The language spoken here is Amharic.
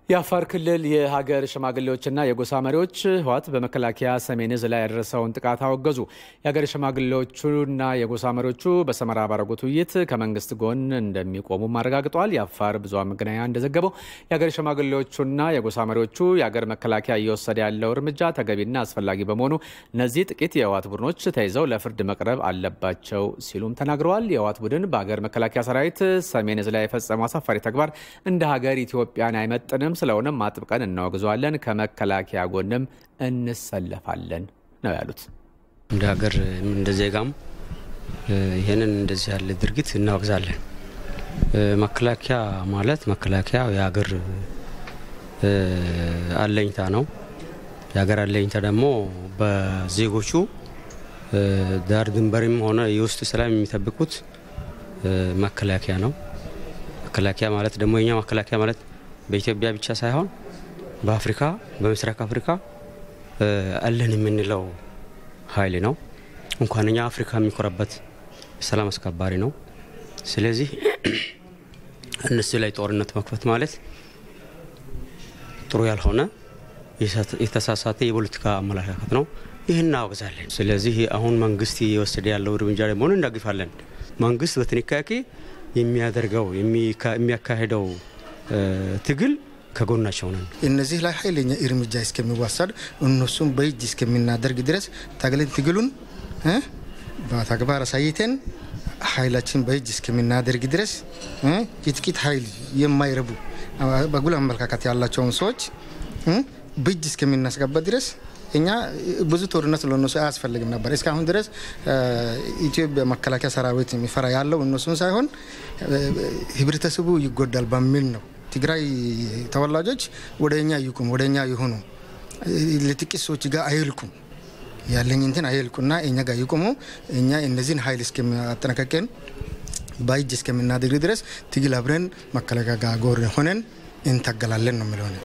የአፋር ክልል የሀገር ሽማግሌዎችና የጎሳ መሪዎች ህወሓት በመከላከያ ሰሜን ዕዝ ላይ ያደረሰውን ጥቃት አወገዙ። የሀገር ሽማግሌዎቹና የጎሳ መሪዎቹ በሰመራ ባረጉት ውይይት ከመንግስት ጎን እንደሚቆሙም አረጋግጠዋል። የአፋር ብዙኃን መገናኛ እንደዘገበው የሀገር ሽማግሌዎቹና የጎሳ መሪዎቹ የሀገር መከላከያ እየወሰደ ያለው እርምጃ ተገቢና አስፈላጊ በመሆኑ እነዚህ ጥቂት የህወሓት ቡድኖች ተይዘው ለፍርድ መቅረብ አለባቸው ሲሉም ተናግረዋል። የህወሓት ቡድን በሀገር መከላከያ ሰራዊት ሰሜን ዕዝ ላይ የፈጸመው አሳፋሪ ተግባር እንደ ሀገር ኢትዮጵያን አይመጥንም ስለሆነም አጥብቀን እናወግዘዋለን፣ ከመከላከያ ጎንም እንሰለፋለን ነው ያሉት። እንደ ሀገር እንደ ዜጋም ይህንን እንደዚህ ያለ ድርጊት እናወግዛለን። መከላከያ ማለት መከላከያ የሀገር አለኝታ ነው። የሀገር አለኝታ ደግሞ በዜጎቹ ዳር ድንበርም ሆነ የውስጥ ሰላም የሚጠብቁት መከላከያ ነው። መከላከያ ማለት ደግሞ የኛ መከላከያ ማለት በኢትዮጵያ ብቻ ሳይሆን በአፍሪካ በምስራቅ አፍሪካ አለን የምንለው ኃይል ነው። እንኳን እኛ አፍሪካ የሚኮራበት ሰላም አስከባሪ ነው። ስለዚህ እነሱ ላይ ጦርነት መክፈት ማለት ጥሩ ያልሆነ የተሳሳተ የፖለቲካ አመለካከት ነው። ይህን እናወግዛለን። ስለዚህ አሁን መንግስት እየወሰደ ያለው እርምጃ ደግሞ እንዳግፋለን። መንግስት በጥንቃቄ የሚያደርገው የሚያካሄደው ትግል ከጎናቸው ነን። እነዚህ ላይ ኃይለኛ እርምጃ እስከሚወሰድ እነሱም በእጅ እስከምናደርግ ድረስ ታግለን ትግሉን በተግባር አሳይተን ኃይላችን በእጅ እስከምናደርግ ድረስ የጥቂት ኃይል የማይረቡ በጉል አመለካከት ያላቸውን ሰዎች በእጅ እስከምናስገባ ድረስ እኛ ብዙ ጦርነት ለእነሱ አያስፈልግም ነበር። እስካሁን ድረስ ኢትዮጵያ መከላከያ ሰራዊት የሚፈራ ያለው እነሱን ሳይሆን ህብረተሰቡ ይጎዳል በሚል ነው። ትግራይ ተወላጆች ወደ እኛ ይቁም፣ ወደ እኛ ይሁኑ፣ ለጥቂት ሰዎች ጋር አይልኩም ያለኝ እንትን አይልቁና እኛ ጋር ይቁሙ። እኛ እነዚህን ኃይል እስከሚያጠናቀቀን በእጅ እስከምናደርግ ድረስ ትግል አብረን መከላከያ ጋር ጎን ሆነን እንታገላለን ነው የሚለው